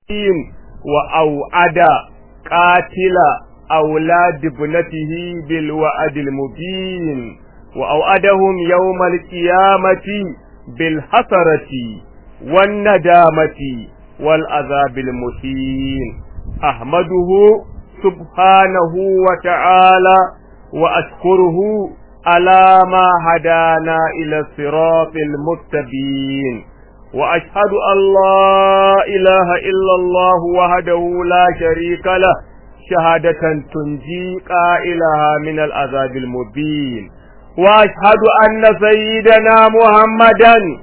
وأوعد قاتل أولاد ابنته بالوعد المبين وأوعدهم يوم القيامة بالحسرة والندامة والعذاب المهين أحمده سبحانه وتعالى وأشكره على ما هدانا إلى الصراط المستبين وأشهد أن لا إله إلا الله وحده لا شريك له شهادة تنجي قائلها من العذاب المبين وأشهد أن سيدنا محمدا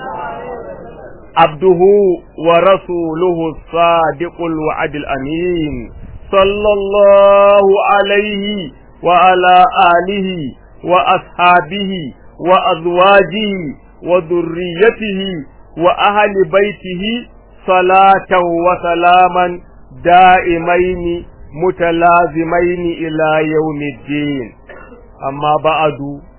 عبده ورسوله الصادق الوعد الأمين صلى الله عليه وعلى آله وأصحابه وأزواجه وذريته وأهل بيته صلاة وسلاما دائمين متلازمين إلى يوم الدين أما بعد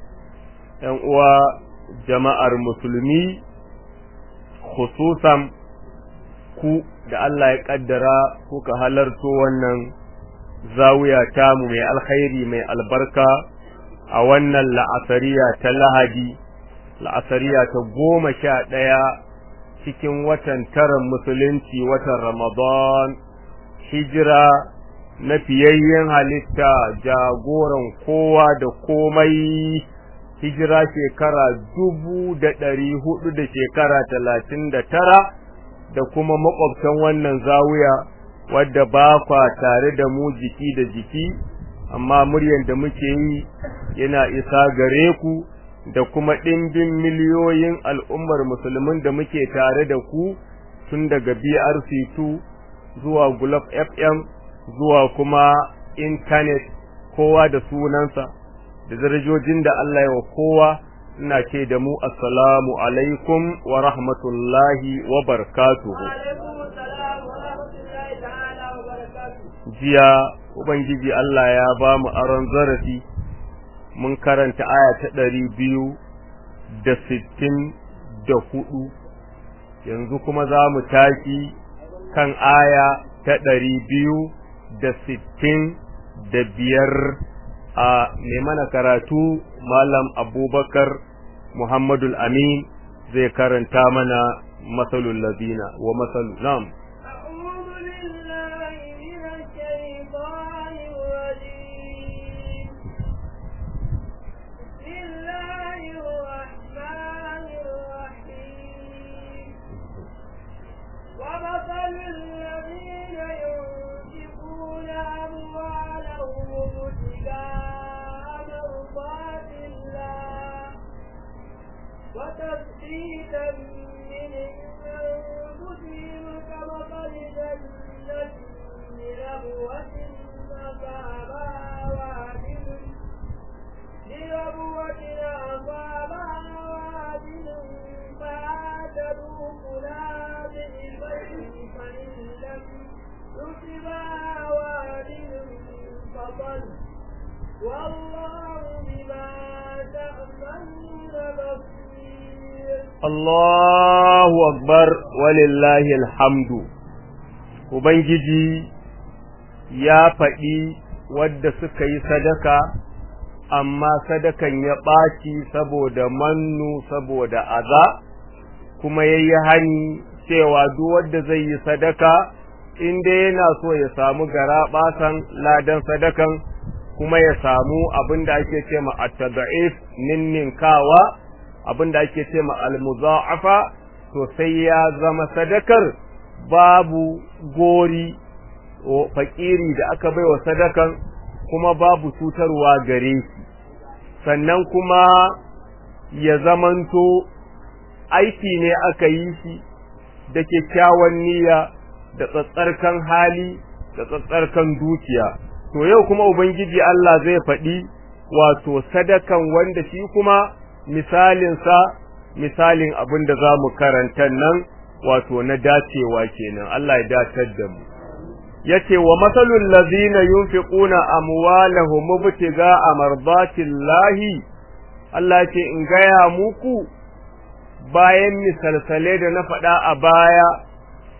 وجماعة المسلمين خصوصا ku da Allah ya kaddara kuka halarto wannan zawiya tamu mai alkhairi mai albarka a wannan la'asariya ta lahadi la'asariya ta goma sha ɗaya cikin watan taran musulunci watan ramadan hijira na fiyayyen halitta jagoran kowa da komai hijira shekara dubu da ɗari hudu da shekara talatin da tara da kuma makwabtan wannan zawiya wadda ba kwa tare da mu jiki da jiki amma muryan da muke yi yana isa gare ku da kuma ɗimbin miliyoyin al'ummar musulmin da muke tare da ku tun daga BRC2 zuwa Gulf FM zuwa kuma intanet kowa da sunansa da darajojin da Allah ya wa kowa ina ce da mu assalamu alaikum wa rahmatullahi wa barakatuhu jiya ubangiji Allah ya ba mu aron zarafi mun karanta aya ta ɗari biyu da sittin da hudu yanzu kuma za mu tashi kan aya ta ɗari biyu da sittin da biyar a mai mana karatu malam abubakar muhammadul amin zai karanta mana masalul lazina wa masalu nam ومثل الذين ينفقون أموالهم ابتغاء مرضات الله وتثبيتا من أنفسهم كمثل جنة بربوة أصابها وابل بربوة أصابها وابل فآتوا كلها بالبيت فإن لم يصبها وابل فضل والله بما تعملون بصير Allahu akbar walillahi alhamdu Ubangiji ya faɗi wadda suka yi sadaka amma sadakan ya ɓaci saboda mannu saboda aza kuma ya yi hani cewa duk wadda zai yi sadaka inda yana so ya samu gara ɓasan ladan sadakan kuma ya samu abin da ake ce ma at-tad'if ninninkawa abin da ake ce ma al-muza'afa to sai ya zama sadakar babu gori fakiri da aka baiwa sadakan kuma babu cutarwa gare shi sannan kuma ya zamanto aiki ne aka yi shi da kyakkyawan niyya da tsatsarkan hali da tsatsarkan dukiya to yau kuma ubangiji Allah zai faɗi wato sadakan wanda shi kuma misalinsa misalin abin da za mu karanta nan wato na dacewa kenan Allah ya datar da mu yace wa masalul ladina yunfiquna amwalahum mubtiga'a mardatillahi Allah ce in gaya muku bayan misalsale da na faɗa a baya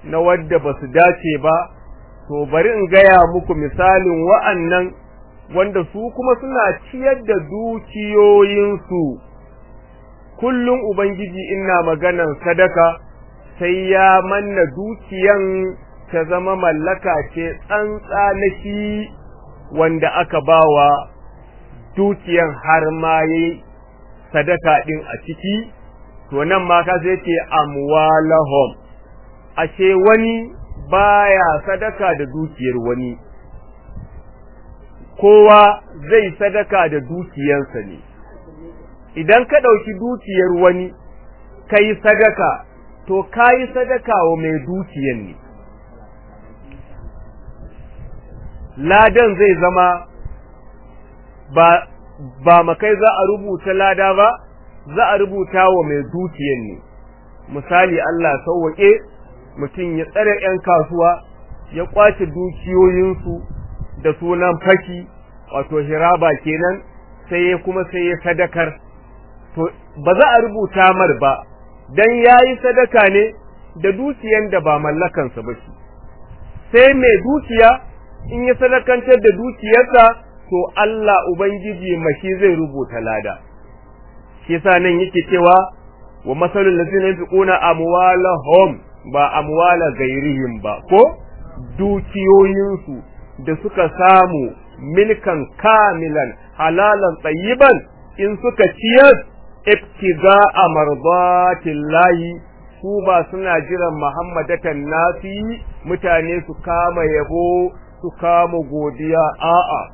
na wadda ba su dace ba to bari in gaya muku misalin wa'annan wanda su kuma suna ciyar da dukiyoyinsu kullum ubangiji ina maganan sadaka sai ya manna dukiyan ta zama mallaka ce tsantsa na shi wanda aka bawa dukiyan har ma yayi sadaka din a ciki to nan ma ka sai ce amwalahum ashe wani baya sadaka da dukiyar wani kowa zai sadaka da dukiyarsa ne idan ka ɗauki dukiyar wani ka yi sadaka to ka yi sadaka wa mai dukiyar ne ladan zai zama ba ba makai za a rubuta lada ba za a rubuta wa mai dukiyar ne misali Allah sauwaƙe mutum ya tsare 'yan kasuwa ya kwace dukiyoyinsu da sunan faki wato hiraba kenan sai ya kuma sai ya sadakar to ba za a rubuta mar ba dan yayi sadaka ne da dukiyan da ba mallakansa ba shi sai mai dukiya in ya sadakantar da dukiyarsa to Allah ubangiji mashi zai rubuta lada shi yasa nan yake cewa wa masalul ladzina yunfiquna amwalahum ba amwala gairihim ba ko dukiyoyinsu da suka samu milkan kamilan halalan tsayiban in suka ciyar ibtiga a marbatillahi su ba suna jiran muhammadatan nasi mutane su kama yabo su kama godiya a'a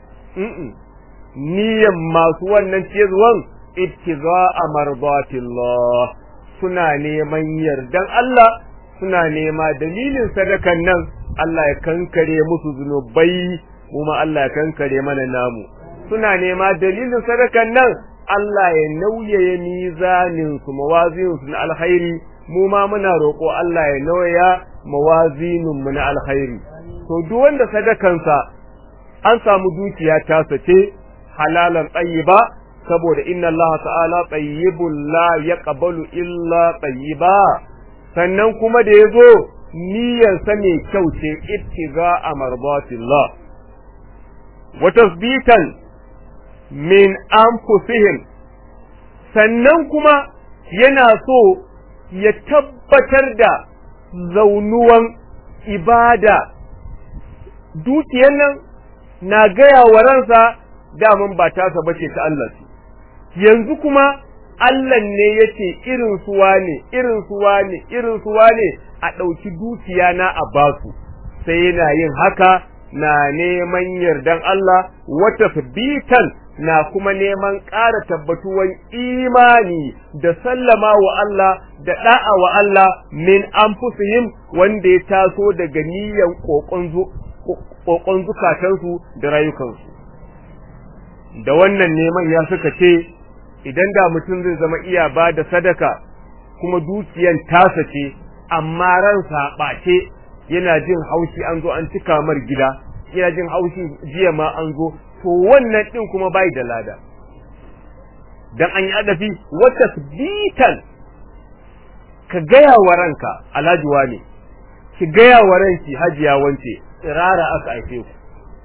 niyan masu wannan ciyarwan ibtiga a marbatillah suna neman yardan Allah suna nema dalilin sadakan nan Allah ya kankare musu zunubai kuma Allah ya kankare mana namu suna nema dalilin sadakan nan Allah ya nauyaye mizanin su mawazinin su na alkhairi mu ma muna roƙo Allah ya nauyaya mawazinin mu na alkhairi to duk wanda sadakansa an samu dukiya ta sace halalan tayyiba saboda inna Allah ta'ala tayyibul la yaqbalu illa tayyiba sannan kuma da yazo niyyar sa mai kyau ce ittiga a marbatillah wa tasbitan min anfusihim sannan kuma yana so ya tabbatar da zaunuwan ibada dukiyar nan na gaya wa ransa daman ba tasa bace ta Allah ce yanzu kuma Allah ne yace irin suwa ne irin suwa ne irin suwa ne a ɗauki dukiya na a basu sai yana yin haka na neman yardan Allah wata bitan na kuma neman ƙara tabbatuwan imani da sallama wa Allah da da'a wa Allah min anfusihim wanda ya taso daga niyyar kokon zukatansu da rayukansu da wannan neman ya suka ce idan da mutum zai zama iya ba da sadaka kuma dukiyan tasa ce amma ransa ɓace yana jin haushi an zo an cika mar gida yana jin haushi jiya ma an zo to wannan din kuma bai da lada dan an yi adafi wata bitan ka gaya wa ranka alhaji wane ki gaya wa ranki hajiya wance tsirara aka haife ku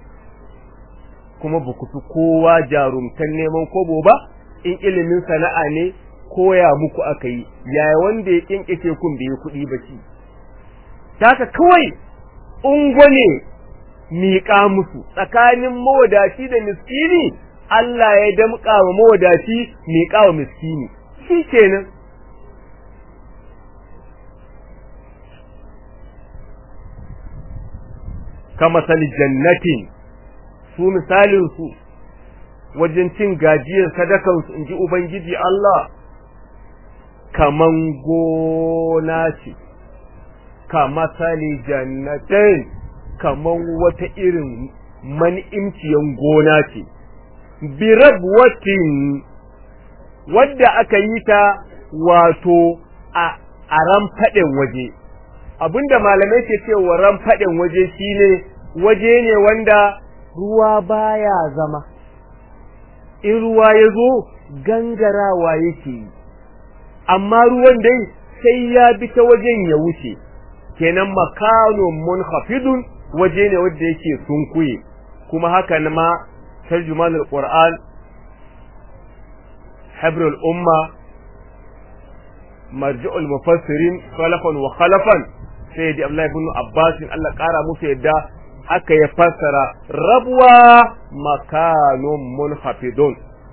kuma ba ku fi kowa jarumtan neman kobo ba in ilimin sana'a ne koya muku aka yi yaya wanda ya kinkike kun bai kuɗi ba ci taka kawai ungwane miƙa musu tsakanin mawadaci da miskini Allah ya damƙa wa mawadaci miƙa wa miskini shi kenan kama sali jannatin su misalin su wajen cin gajiyar sadakan su inji ubangiji Allah kaman gona ce kama sali jannatin kaman wata irin man'imciyan gona ce birabwatin wadda aka yi ta wato a a ramfaɗin waje abinda malamai ke cewa ramfaɗin waje shine waje ne wanda ruwa baya zama in ruwa ya zo gangarawa yake yi amma ruwan dai sai ya bi ta wajen ya wuce kenan makanun munhafidun waje ne wanda yake sunkuye kuma haka ma tarjumanul qur'an habrul umma marji'ul mufassirin khalafan wa khalafan sai da Abdullahi ibn Abbas Allah kara musu yadda haka ya fassara rabwa makanun munhafidun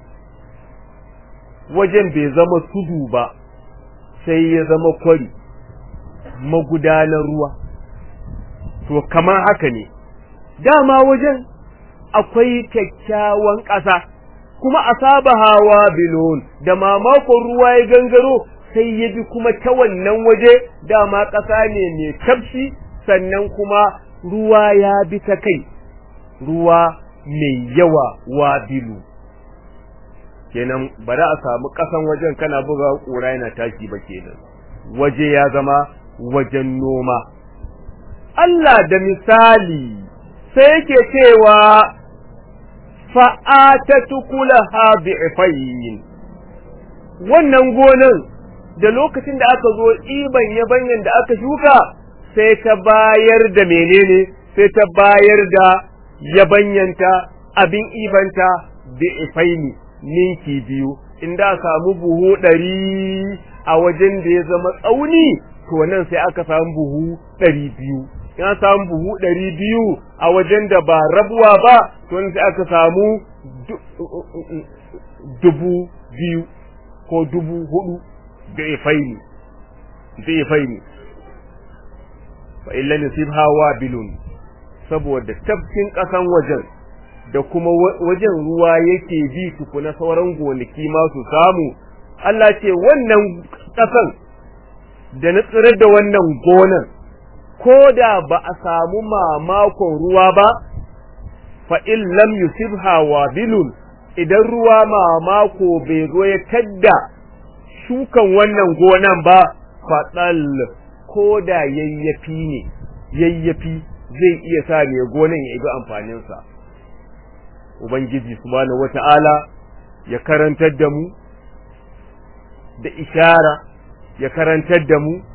wajen bai zama tudu ba sai ya zama kwari magudanar ruwa to kamar haka ne dama wajen akwai kyakkyawan ƙasa kuma a saba hawa bilon da mamakon ruwa ya gangaro sai ya bi kuma ta wannan waje dama ƙasa ne mai tafshi sannan kuma ruwa ya bi ta kai ruwa mai yawa wa bilu kenan ba za a samu ƙasan wajen kana buga ƙura yana tashi ba kenan waje ya zama wajen noma Allah da misali sai yake cewa fa'atatu kulaha bi'ifayn wannan gonan da lokacin da aka zo iban yabanyan da aka shuka sai ta bayar da menene sai ta bayar da yabanyanta abin ibanta bi'ifaini ninki biyu inda samu buhu ɗari a wajen da ya zama tsauni to nan sai aka samu buhu ɗari biyu in samu buhu ɗari biyu a wajen da ba rabuwa ba to nan sai aka samu dubu biyu ko dubu hudu bi'ifaini bi'ifaini fa illa nasibha wabilun saboda tafkin ƙasan wajen da kuma wajen ruwa yake bi tukuna sauran gonaki ma su samu Allah ce wannan ƙasan da na tsirar da wannan gonan ko da ba a samu mamakon ruwa ba fa in lam yusibha wabilun idan ruwa mamako bai zo ya tadda shukan wannan gonan ba faɗal ko da yayyafi ne yayyafi zai iya sa mai gonan ya ibi amfaninsa ubangiji subhanahu wata'ala ya karantar da mu da ishara ya karantar da mu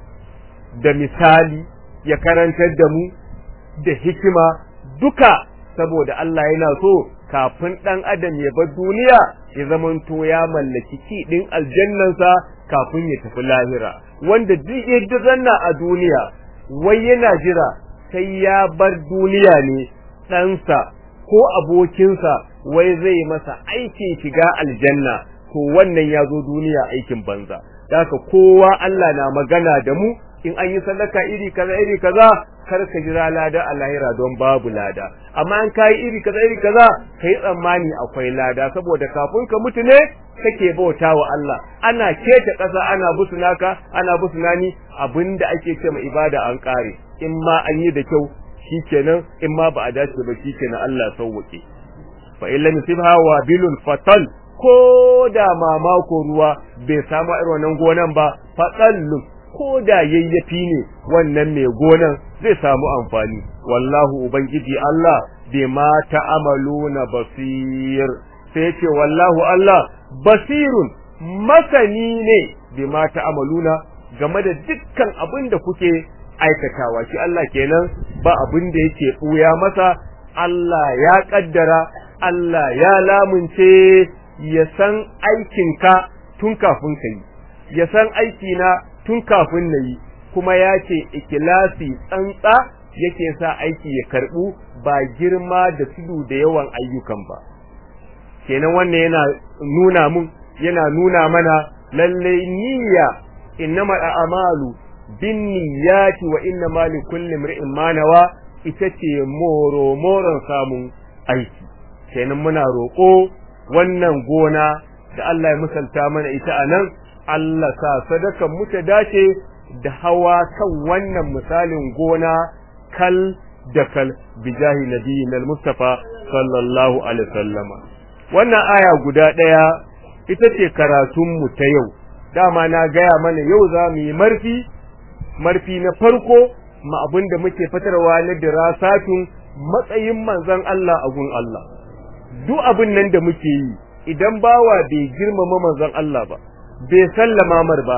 da misali ya karantar da mu da hikima duka saboda Allah yana so kafin ɗan adam ya bar duniya ya zamanto ya mallaki kiɗin aljannansa kafin ya tafi lahira wanda duk yadda zanna a duniya wai yana jira sai ya bar duniya ne ɗansa ko abokinsa wai zai masa aikin shiga aljanna to wannan ya zo duniya aikin banza haka kowa Allah na magana da mu in an yi sadaka iri kaza iri kaza kar ka jira lada a lahira don babu lada amma an kai iri kaza iri kaza kai tsammani akwai lada saboda kafin ka mutu ne kake bauta wa Allah ana keta ƙasa ana busuna ana busuna ni abinda ake ce ma ibada an kare in ma an yi da kyau shikenan in ma ba a dace ba shikenan Allah sauwake fa illa nisibha wa bilul fatal ko da mamako ruwa bai samu irin wannan gonan ba fatallun ko da yayyafi ne wannan mai gonan zai samu amfani wallahu ubangiji Allah bima ta'amaluna basir sai ce wallahu Allah basirun masani ne bima ta'amaluna game da dukkan abin da kuke aikatawa shi Allah kenan ba abin da yake buya masa Allah ya kaddara Allah ya lamunce ya san aikinka tun kafin ka yi ya san aikina tun kafin na yi kuma ya ce ikilasi tsantsa yake sa aiki ya karɓu ba girma da tudu da yawan ayyukan ba kenan wannan yana nuna mun yana nuna mana lalle niyya innama a'malu binniyati wa innama likulli imrin ma nawa ita ce moro moron samun aiki kenan muna roƙo wannan gona da Allah ya misalta mana ita anan Allah sa sadakan mu ta dace da hawa kan wannan misalin gona kal da kal bijahi nabiyyin al-mustafa sallallahu alaihi wasallama wannan aya guda daya ita ce karatun mu ta yau dama na gaya mana yau za mu yi marfi marfi na farko ma abin da muke fitarwa na dirasatun matsayin manzon Allah a gun Allah duk abin nan da muke yi idan bawa bai girmama manzon Allah ba bai sallama mar ba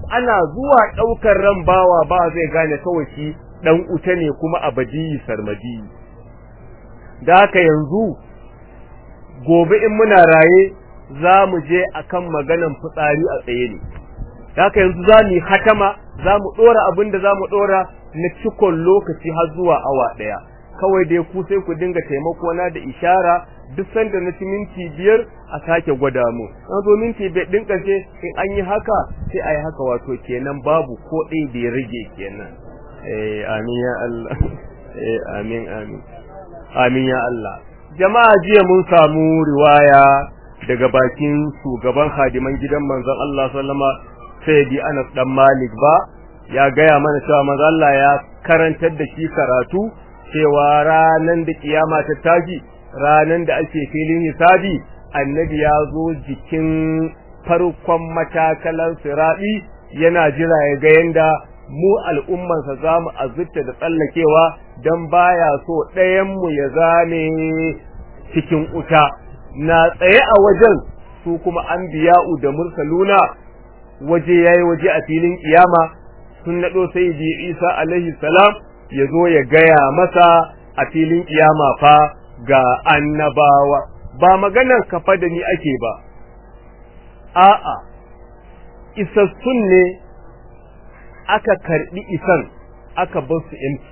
ana zuwa ɗaukar ran bawa ba zai gane kawai shi ɗan uta ne kuma abadi sarmadi da haka yanzu gobe in muna raye za mu je akan maganan fitsari a tsaye ne da haka yanzu za mu yi hatama za mu ɗora abin da za mu ɗora na cikon lokaci har zuwa awa ɗaya kawai dai ku sai ku dinga taimako na da ishara duk sanda na ci minti biyar a sake gwada mu na zo minti bai din ƙarshe in an yi haka sai a yi haka wato kenan babu ko ɗaya da ya rage kenan eh amin ya Allah eh amin amin amin ya Allah jama'a jiya mun samu riwaya daga bakin shugaban hadiman gidan manzon Allah sallama sai bi Anas dan Malik ba ya gaya mana cewa manzon Allah ya karantar da shi karatu cewa ranan da kiyama ta tashi ranan da ake filin hisabi annabi ya zo jikin farkon matakalan sirabi yana jira ya ga yanda mu al'ummansa za mu azurta da tsallakewa don baya so ɗayanmu ya zame cikin wuta na tsaye a wajen su kuma an biya'u da mursaluna waje yayi waje a filin kiyama sun naɗo sai bi isa alaihi salam ya zo ya gaya masa a filin kiyama fa ga annabawa ba maganar kafa da ni ake ba a'a isassun ne aka karbi isan aka bar su empty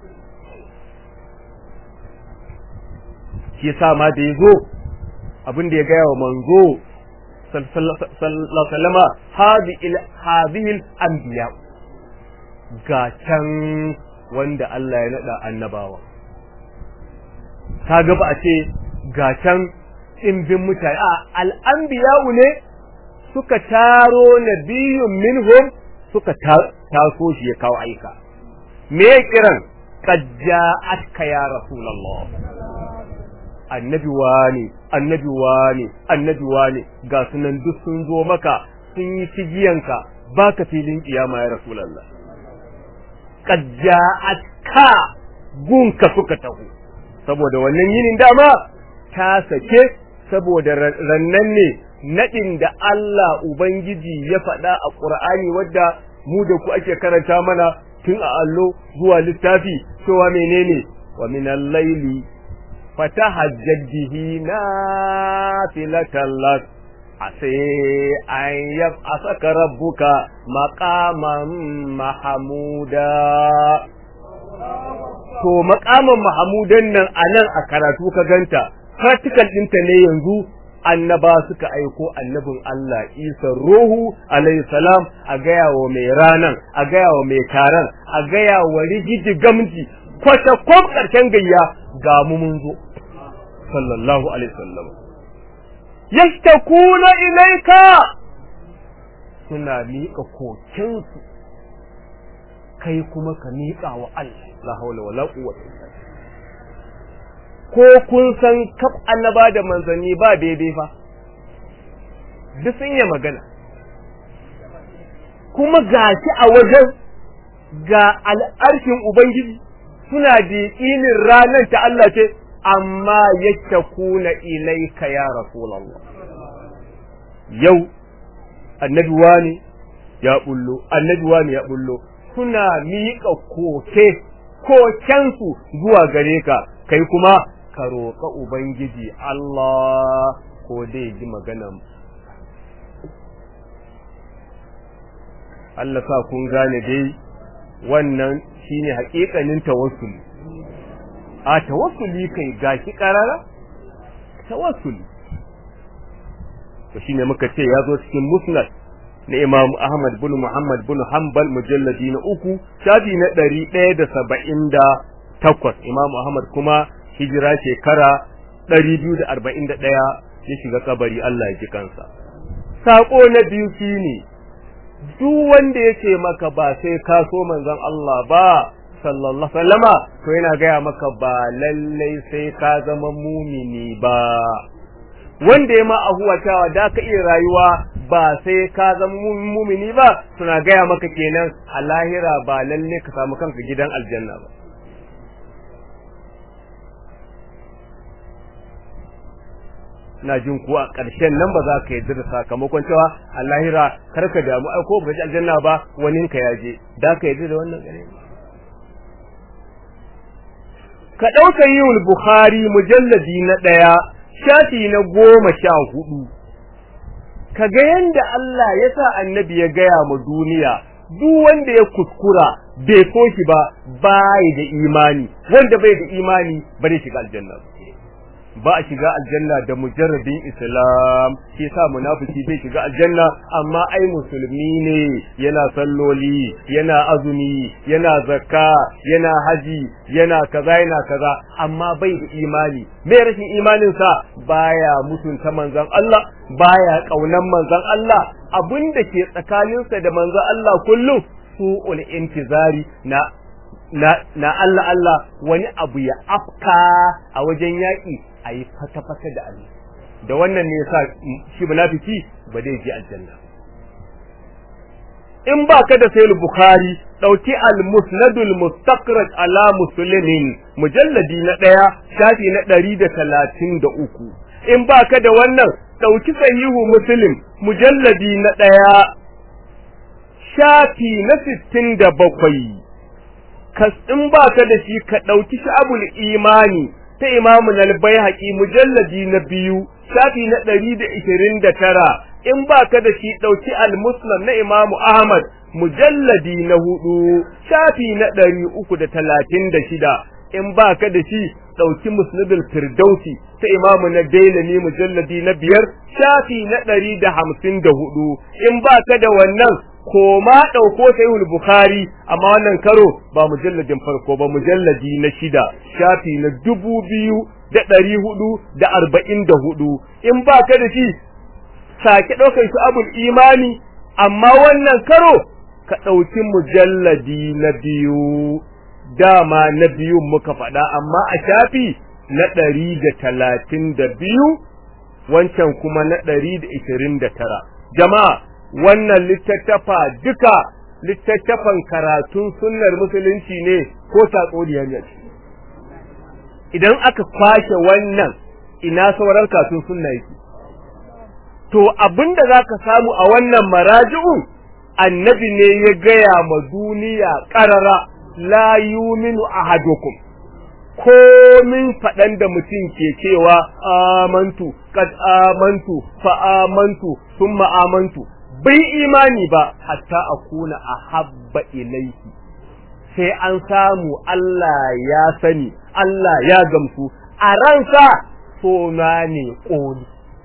shi yasa ma da yazo abin da ya gaya wa manzo sallallahu alaihi hadhihi anbiya ga can wanda Allah ya nada annabawa kaga ba a ce ga can ɗimbin mutane a al'anbiya'u ne suka taro nabiyun minhum suka taso shi ya kawo aika me kiran qad ja'atka ya rasulullah annabi wani annabi wani annabi wani ga sunan duk sun zo maka sun yi cigiyanka baka filin kiyama ya rasulullah qad ja'atka gunka suka taho saboda wannan yinin dama ta sake saboda rannan ne nadin da Allah Ubangiji ya faɗa a Ƙur'ani wadda mu da ku ake karanta mana tun a allo zuwa littafi cewa menene wa min al-laili fatahajjad bihi nafilatan lak asai an yab'asaka rabbuka maqaman mahmuda to maqaman mahmudan nan anan a karatu ka ganta practical ɗinta ne yanzu annaba suka aiko annabin Allah Isa Ruhu alayhi salam a gaya wa mai ranan a gaya wa mai taron a gaya wa rigiji gamji kwata kwam karshen gayya ga mu mun zo sallallahu alaihi wasallam yashtakuna ilaika suna miƙa kokensu kai kuma ka miƙa wa Allah la hawla wala quwwata illa ko kun san kaf annaba da manzanni ba daidai fa duk sun yi magana kuma gashi a wajen ga al'arshin ubangiji suna da yaƙinin ranar ta Allah ce amma yattakuna ilaika ya rasulullah yau annabi wani ya bullo annabi wani ya bullo suna miƙa koke kokensu zuwa gare ka kai kuma ka roƙa Ubangiji Allah ko dai ji maganan Allah sa kun gane dai wannan shine haƙiƙanin tawassuli a tawassuli kai gashi ƙarara tawassuli to shine muka ce ya zo cikin musnad na Imam Ahmad bin Muhammad bin Hanbal mujalladi na uku shafi na ɗari ɗaya da saba'in da takwas Imam Ahmad kuma hijira shekara ɗari biyu da arba'in da ɗaya ya shiga kabari Allah ya ji kansa. Saƙo na biyu shi ne, duk wanda ya ce maka ba sai ka so manzon Allah ba, sallallahu sallama, to yana gaya maka ba lallai sai ka zama mumini ba. Wanda ya ma ahuwatawa da ka iya rayuwa ba sai ka zama mumini ba, suna gaya maka kenan a lahira ba lallai ka samu kanka gidan aljanna ba. na jin ko a ƙarshen nan ba za ka yarda da sakamakon cewa Allahira kar ka damu ai ko ba ji aljanna ba wani ka yaje da ka yarda da wannan gare ka ɗauka yiwul Bukhari mujalladi na ɗaya shafi na goma sha hudu ka ga yanda Allah ya sa annabi ya gaya ma duniya duk wanda ya kuskura bai so shi ba bai da imani wanda bai da imani ba zai shiga aljanna ba a shiga aljanna da mujarrabin islam shi yasa munafiki bai shiga aljanna amma ai musulmi ne yana salloli yana azumi yana zakka yana haji yana kaza yana kaza amma bai da imani me rashin imanin sa baya mutunta manzon Allah baya kaunan manzon Allah abinda ke tsakaninsa da manzon Allah kullum su'ul intizari na na na Allah Allah wani abu ya afka a wajen yaƙi a yi fata-fata da Allah da wannan ne yasa shi munafiki ba zai je aljanna in ba ka da sayil bukhari dauki al-musnadul mustaqraj ala muslimin mujalladi na daya shafi na ɗari da talatin da uku in ba ka da wannan dauki sahihu muslim mujalladi na daya shafi na sittin da bakwai in ba ka da shi ka ɗauki sha'abul imani ta imamu al-baihaqi mujalladi na biyu shafi na ɗari da ishirin da tara in ba ka da shi ɗauki al-muslim na imamu ahmad mujalladi na hudu shafi na ɗari uku da talatin da shida in ba ka da shi ɗauki musnadul firdausi ta imamu na dailami mujalladi na biyar shafi na ɗari da hamsin da hudu in ba ka da wannan koma ɗauko sahihul bukhari amma wannan karo ba mujalladin farko ba mujalladi na shida shafi na dubu biyu da ɗari hudu da arba'in da hudu in ba ka da shi sake ɗaukar shi abul imani amma wannan karo ka ɗauki mujalladi na biyu dama na biyun muka faɗa amma a shafi na ɗari da talatin da biyu wancan kuma na ɗari da ishirin da tara jama'a wannan littattafa duka littattafan karatun sunnar musulunci ne ko tatsuniya ne idan aka kwashe wannan ina sauran karatun sunna yake to abinda zaka samu a wannan maraji'un annabi ne ya gaya ma duniya qarara la yuminu ahadukum komin faɗan da mutum ke cewa amantu kad amantu fa amantu summa amantu bai imani ba hatta akuna ahabba ilayhi sai an samu Allah ya sani Allah ya gamsu a ransa so na ne ƙoli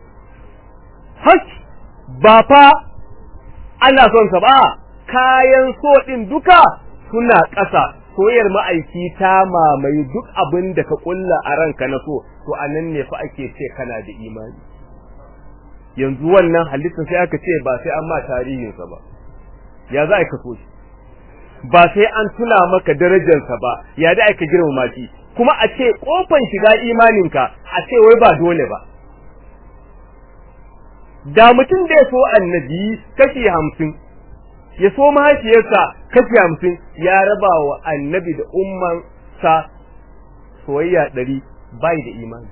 hak ba fa ana son sa ba kayan so ɗin duka suna ƙasa soyar ma'aiki ta mamaye duk abin da ka ƙulla a ranka na so to anan ne fa ake ce kana da imani yanzu wannan halitta sai aka ce ba sai an ma tarihinsa ba ya za ka so shi ba sai an tuna maka darajarsa ba ya da aka girmama shi kuma a ce kofan shiga imaninka a ce wai ba dole ba da mutum da ya so annabi kashi hamsin ya so mahaifiyarsa kashi hamsin ya raba wa annabi da umman sa soyayya ɗari bai da imani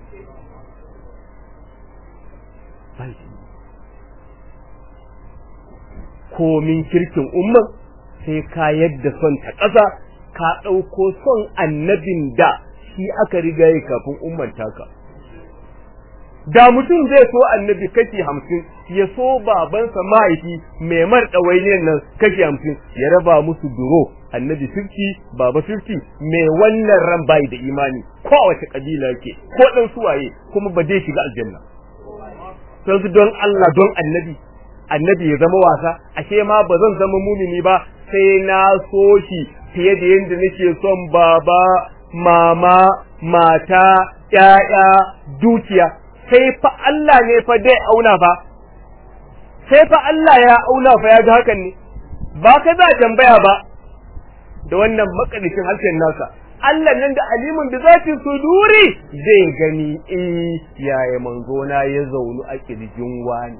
komin kirkin umman sai ka yadda son ta ƙasa ka ɗauko son annabin da shi aka riga yi kafin umman taka da mutum zai so annabi kashi hamsin ya so babansa mahaifi mai mar ɗawainiyar nan kashi hamsin ya raba musu duro annabi fifty baba fifty mai wannan ran bai da imani ko wace kabila yake ko ɗan suwaye kuma ba zai shiga aljanna sai don Allah don annabi annabi ya zama wasa ashe ma ba zan zama mumini ba sai na so shi fiye da yadda nake son baba mama mata ƴaƴa dukiya sai fa Allah ne fa dai auna fa sai fa Allah ya auna fa ya ga hakan ne ba ka za tambaya ba da wannan makadishin harshen nasa Allah nan da alimun da zati suduri zai gani eh yaya manzo na ya zaunu a kirjin wani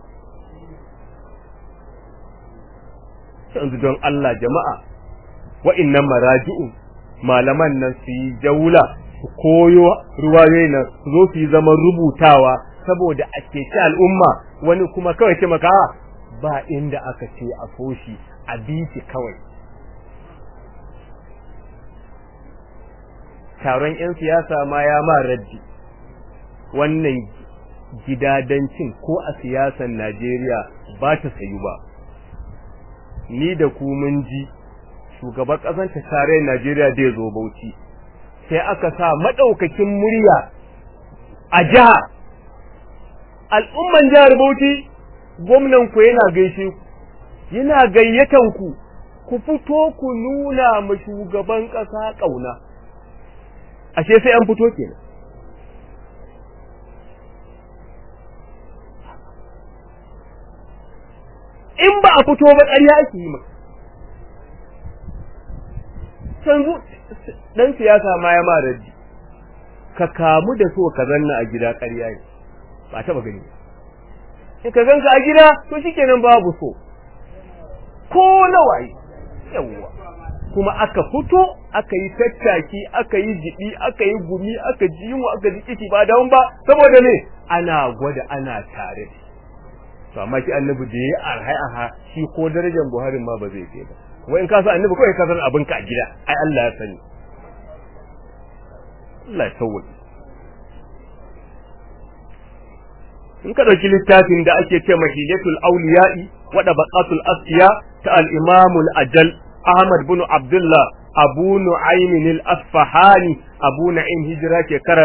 yanzu don Allah jama'a wa'innan maraji'u malaman nan su yi jaula su koyo ruwayoyi nan su zo su yi zaman rubutawa saboda a ceci al'umma wani kuma kawai ce maka ba inda aka ce a so shi a bi shi kawai taron 'yan siyasa ma ya ma raddi wannan gidadancin ko a siyasan Najeriya ba ta sayu ba ni da ku mun ji shugaban ƙasar ta tarayyar Najeriya da ya zo Bauchi sai aka sa madaukakin murya a jiha al'umman jihar Bauchi gwamnan ku yana gaishe ku yana gayyatan ku ku fito ku nuna ma shugaban ƙasa ƙauna ashe sai an fito kenan in ba a fito ba ƙarya ake yi maka canzu dan siyasa ma ya ma raddi ka kamu da so ka zanna a gida ƙarya ne ba taɓa gani in ka ganka a gida to shikenan babu so ko nawaye yawwa kuma aka fito aka yi tattaki aka yi jibi aka yi gumi aka ji yunwa aka ji kici ba dawon ba saboda ne ana gwada ana tare to amma shi annabi da yayi arhai aha shi ko darajar Buhari ma ba zai kai ba wai in ka san annabi kawai ka san abin ka a gida ai Allah ya sani Allah ya sauke in ka dauki littafin da ake ce mahilatul awliya'i wa dabaqatul asfiya ta al-imam al-ajal Ahmad bin Abdullah Abu Nu'aym al-Asfahani Abu Na'im hijira shekara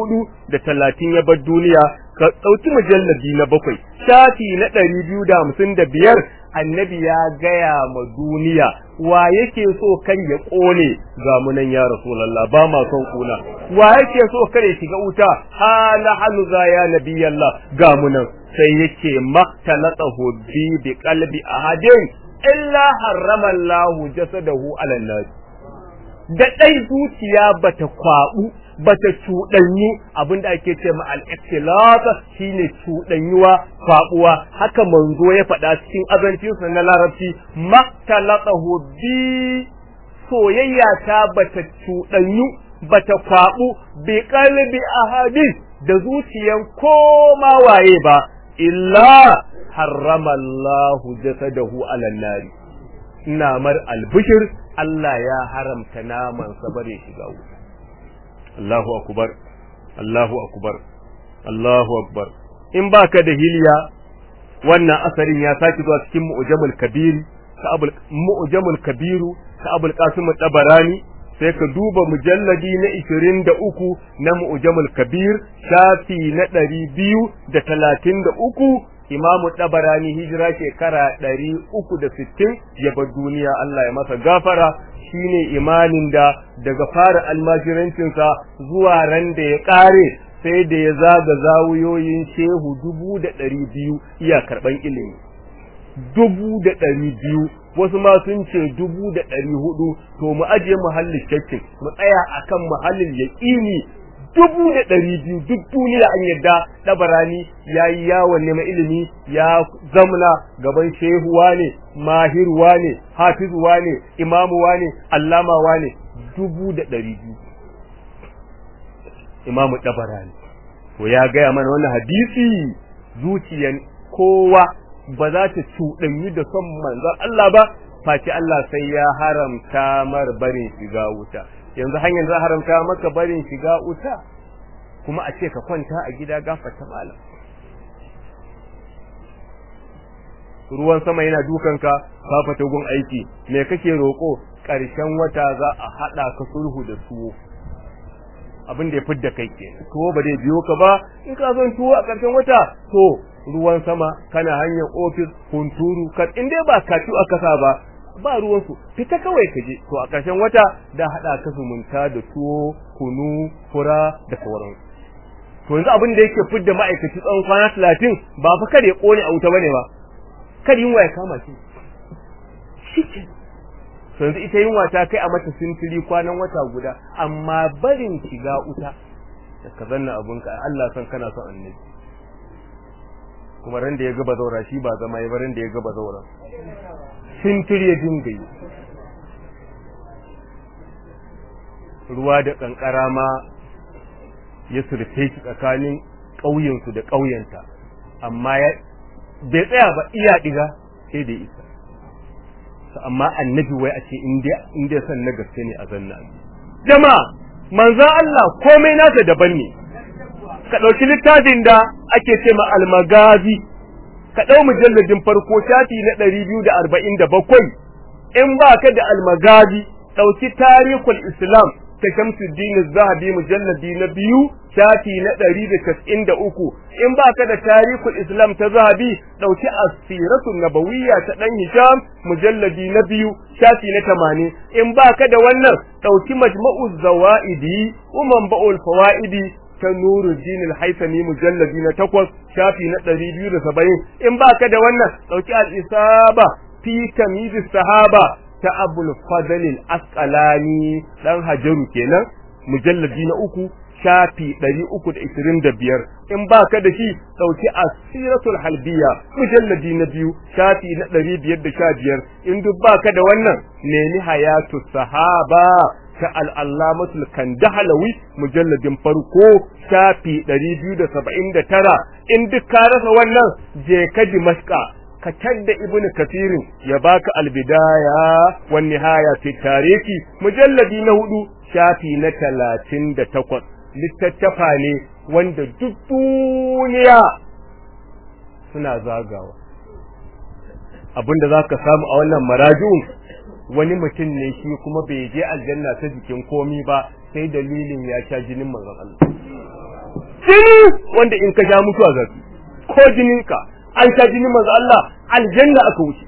430 ya bar duniya ka dauki mujalladi na bakwai shafi na 255 annabi ya gaya ma duniya wa yake so kan ya kone ga munan ya rasulullah ba ma son kuna wa yake so kare shiga wuta ha la hanuza ya nabiyallah ga munan sai yake maktalatahu bi bi qalbi ahadin illa harrama Allah jasadahu ala nar da dai zuciya bata kwabu bata cudanyu abinda ake ce ma al-ikhtilat shine cudanyuwa kwabuwa haka manzo ya faɗa cikin azancinsa na larabci maktalatahu bi soyayya ta bata cudanyu bata kwabu bi qalbi ahadin da zuciyan koma waye ba illa harrama Allahu jasadahu ala nari ina mar albishir Allah ya haramta naman sa bare shiga wuta Allahu akbar Allahu akbar Allahu akbar in baka da hiliya wannan asarin ya saki zuwa cikin mu'jamul kabir ka abul mu'jamul kabiru ka abul qasim tabarani sai ka duba mujalladi na 23 na mu'jamul kabir shafi na 233 imamu tabarani hijira shekara ɗari uku da sittin ya bar duniya Allah ya masa gafara shine imanin da daga fara almajirancinsa zuwa ran da ya ƙare sai da ya zaga zawuyoyin shehu dubu da ɗari biyu iya karɓan ilimi dubu da ɗari biyu wasu ma sun ce dubu da ɗari hudu to mu ajiye muhallin shakkin mu tsaya akan muhallin yaƙini dubu da ɗari biyu duk duniya an yadda ɗabarani ya yi yawon neman ilimi ya zamna gaban shehuwa ne mahiruwa ne hafizuwa ne imamuwa ne allamawa ne dubu da ɗari biyu imamu ɗabarani to ya gaya mana wannan hadisi zuciyan kowa ba za ta cuɗanyi da son manzon Allah ba face Allah sai ya haramta mar barin shiga wuta yanzu hanyar za haramta maka barin shiga wuta kuma a ce ka kwanta a gida gafarta malam ruwan sama yana dukanka ka fata gun aiki me kake roko ƙarshen wata za a hada ka sulhu da tuwo abin da ya fidda kai ke tuwo ba zai biyo ka ba in ka son tuwo a ƙarshen wata to ruwan sama kana hanyar ofis hunturu ka in dai ba kacu aka sa ba ba ruwansu fita kawai ka je to a ƙarshen wata da haɗa ka zumunta da tuwo kunu fura da sauran to yanzu abin da yake fidda ma'aikaci tsawon kwana talatin ba fa kada ya ƙone a wuta bane ba kada yunwa ya kama shi shike to yanzu ita yunwa ta kai a mata sintiri kwanan wata guda amma barin shiga wuta da ka zanna abunka Allah san kana son annabi kuma ran da ya ga bazaura shi ba zama ya ran da ya ga bazaura sintir ya dinga yi ruwa da kankara ma ya surfe shi tsakanin ƙauyensu da ƙauyenta amma ya bai tsaya ba iya diga sai da isa amma annabi wai a ce in dai san na gaske ne a zanna jama'a manzon Allah komai nasa daban ne ka ɗauki littafin da ake ce ma almagazi ka ɗau mujalladin farko shafi na ɗari biyu da arba'in da bakwai in ba ka da almagazi ɗauki tarihul islam ta shamsuddin zahabi mujalladi na biyu shafi na ɗari da casa'in da uku in ba ka da tarihul islam ta zahabi ɗauki asiratun nabawiyya ta ɗan hisham mujalladi na biyu shafi na tamanin in ba ka da wannan ɗauki majma'u zawa'idi umman ba'ul fawa'idi ta nuruddin al-haythami mujalladi na takwas shafi na ɗari biyu da saba'in in ba ka da wannan ɗauki al-isaba fi tamyiz sahaba ta abul fadl al-asqalani dan hajaru kenan mujalladi na uku shafi ɗari uku da ishirin da biyar in ba ka da shi ɗauki asiratul halbiya mujalladi na biyu shafi na ɗari biyar da sha biyar in duk ba ka da wannan nemi hayatu sahaba ta al'allamatul kandahalawi mujalladin farko shafi ɗari biyu da saba'in da tara in duk ka rasa wannan je ka dimashka ka tadda ibnu kasirin ya baka albidaya wan nihaya fi tarihi mujalladi na hudu shafi na talatin da takwas littattafa ne wanda duk duniya suna zagawa abinda za ka samu a wannan maraji'un wani mutum ne shi kuma bai je aljanna ta jikin komi ba sai dalilin ya sha jinin manzon Allah jini wanda in ka sha mutuwa zafi ko jininka an sha jinin manzon Allah aljanna aka wuce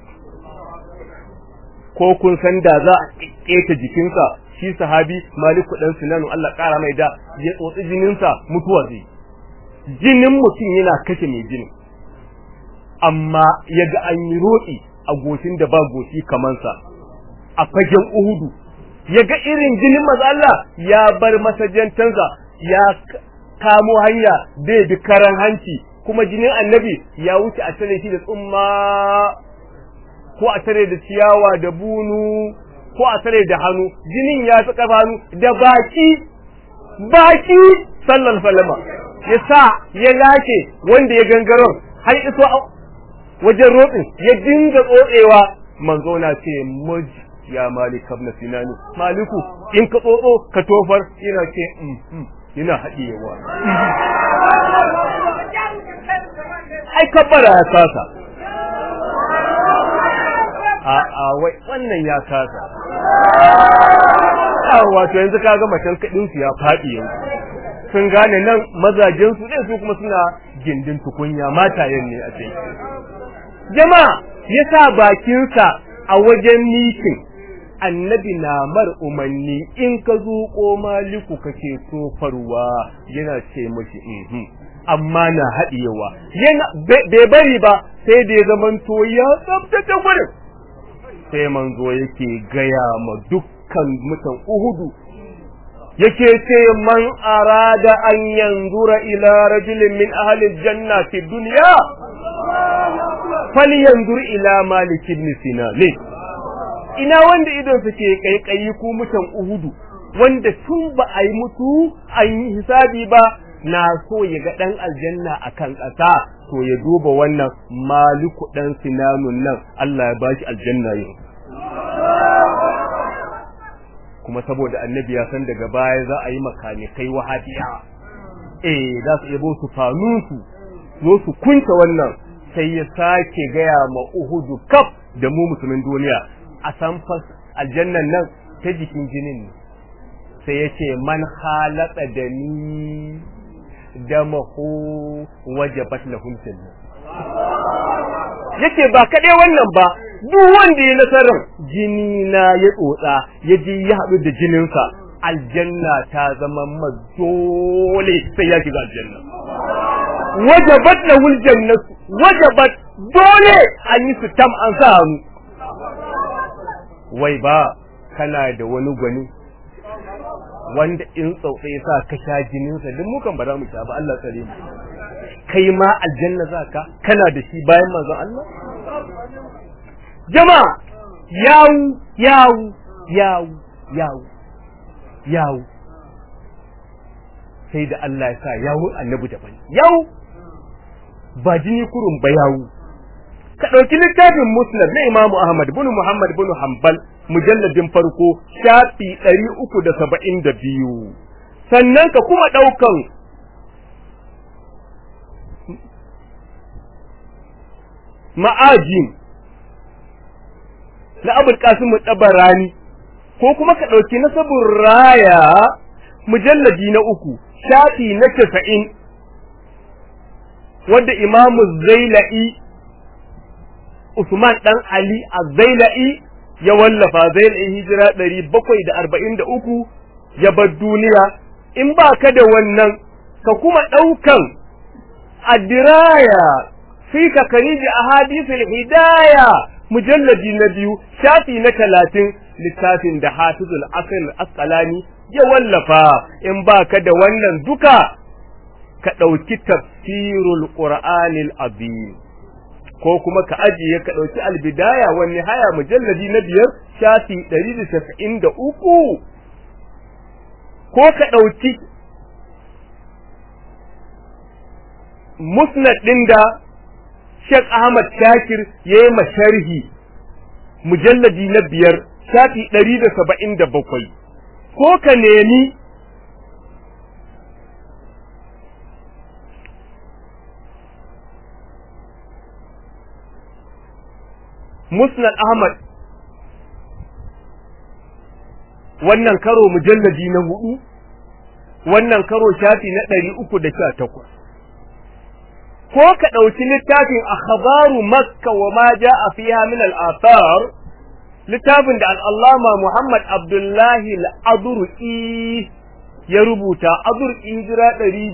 ko kun san da za a keta jikinka shi sahabi maliku dan sinanu Allah kara mai da ya tsotsi jininsa mutuwa zai jinin mutum yana kashe mai jinin amma yaga an yi roƙi a goshin da ba goshi kamansa a fagen uhudu yaga irin jinin maza Allah ya bar masajantansa ya kamo hanya da bi karan hanci kuma jinin annabi ya wuce a tare shi da tsumma ko a tare da ciyawa da bunu ko a tare da hannu jinin ya fi kafa hannu da baki baki sallan falama ya sa ya lashe wanda ya gangaron har iso wajen roɗin ya dinga tsotsewa manzo na ce muj ya malik ibn sinani maliku in ka tsotso ka tofar yana ce yana haɗiyewa ai kabbara ya kasa a a wai wannan ya kasa a wato yanzu kaga macen kadin su ya faɗi yanzu sun gane nan mazajen su ne su kuma suna gindin tukunya matayen ne a ce jama'a yasa bakinsa a wajen mitin annabi na mar umarni in ka zuƙo maliku kake tofarwa yana ce mashi mhm amma na haɗiyewa yana bai bari ba sai da ya zamanto ya tsabtace gurin sai manzo yake gaya ma dukkan mutan uhudu yake ce man arada an yanzura ila rajulin min ahli janna fi dunya falyanzur ila malik ibn sinan ina wanda idon su ke kaikayi ku mutan uhudu wanda tun ba a yi mutu an yi hisabi ba na so ya ga dan aljanna akan ƙasa to ya duba wannan maliku dan sinanun nan Allah ya bashi aljanna yau kuma saboda annabi ya san daga baya za a yi makanikai wahabiya eh za su yabo su fanusu zo su kunta wannan sai ya sake gaya ma uhudu kaf da mu musulmin duniya a san fas aljannan nan ta jikin jinin ne sai ya ce man halaka da ni da mahu wajabat lahum janna yace ba kaɗai wannan ba duk wanda ya nasarar jini na ya tsotsa ya je ya haɗu da jininsa aljanna ta zama dole sai ya shiga aljanna wajabat lahul jannatu wajabat dole an yi su tam an sa hannu wai ba kana da wani gwani wanda in tsautsa ya sa ka sha jininsa duk mukan ba za mu sha ba Allah tsare mu kai ma aljanna za ka kana da shi bayan manzon Allah jama'a yawu yawu yawu yawu yawu sai da Allah ya sa yawun annabi daban yawu ba jini kurun ba yawu ka ɗauki littafin musnad na imamu ahmad bin muhammad bin hanbal mujalladin farko shafi ɗari uku da saba'in da biyu sannan ka kuma ɗaukan ma'ajin na abul qasim tabarani ko kuma ka ɗauki nasabun raya mujalladi na uku shafi na casa'in wadda imamu zaila'i usman dan ali a zaila'i ya wallafa zaila'i hijira ɗari bakwai da arba'in da uku ya bar duniya in ba ka da wannan ka kuma ɗaukan adiraya fi ka kariji a hadisul hidaya mujalladi na biyu shafi na talatin littafin da hafizul asir asqalani ya wallafa in baka da wannan duka ka ɗauki tafsirul qur'anil azim ko kuma ka ajiye ka ɗauki albidaya wa nihaya mujalladi na biyar shafi ɗari da casa'in da uku ko ka ɗauki musnad ɗin da Sheikh Ahmad Shakir ya yi masharhi mujalladi na biyar shafi ɗari da saba'in da bakwai ko ka nemi Musnad Ahmad wannan karo mujalladi na hudu wannan karo shafi na ɗari uku da sha takwas ko ka ɗauki littafin akhbaru makka wa ma ja'a fiha min al-athar littafin da al-allama Muhammad Abdullahi al-Adur'i ya rubuta Adur'i hijira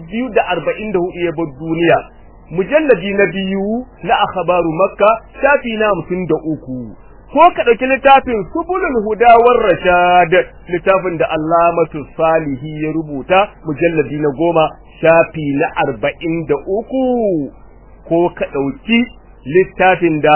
244 ya bar duniya mujalladi na biyu na akhbaru makka shafi na 53 ko ka ɗauki littafin subulul huda war rashad littafin da allamatu salihi ya rubuta mujalladi na goma shafi na arba'in da uku ko ka ɗauki littafin da